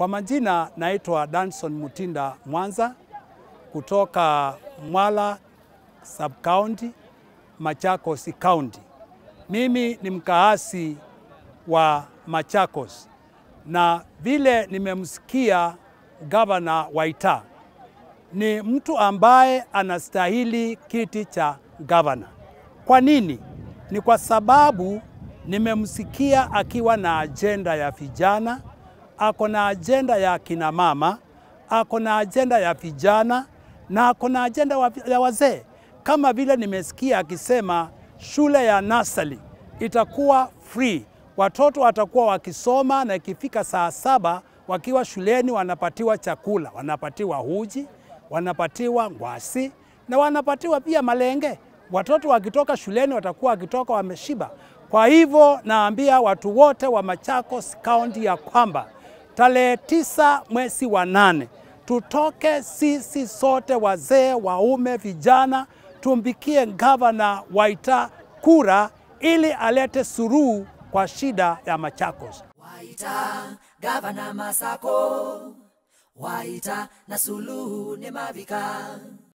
Kwa majina naitwa Danson Mutinda Mwanza kutoka Mwala Sub County, Machakos County. Mimi ni mkaasi wa Machakos na vile nimemsikia gavana Waita ni mtu ambaye anastahili kiti cha gavana. Kwa nini? Ni kwa sababu nimemsikia akiwa na ajenda ya vijana, ako na ajenda ya kina mama, ako na ajenda ya vijana na ako na ajenda wa- ya wazee, kama vile nimesikia akisema shule ya nasali itakuwa free, watoto watakuwa wakisoma na ikifika saa saba wakiwa shuleni wanapatiwa chakula, wanapatiwa uji, wanapatiwa ngwasi na wanapatiwa pia malenge. Watoto wakitoka shuleni watakuwa wakitoka wameshiba. Kwa hivyo naambia watu wote wa Machakos County ya kwamba tarehe tisa mwezi wa nane tutoke sisi sote, wazee, waume, vijana, tumpikie gavana Waita kura ili alete suruhu kwa shida ya Machakos. Waita gavana Masako, Waita na Suluhu ni Mavika.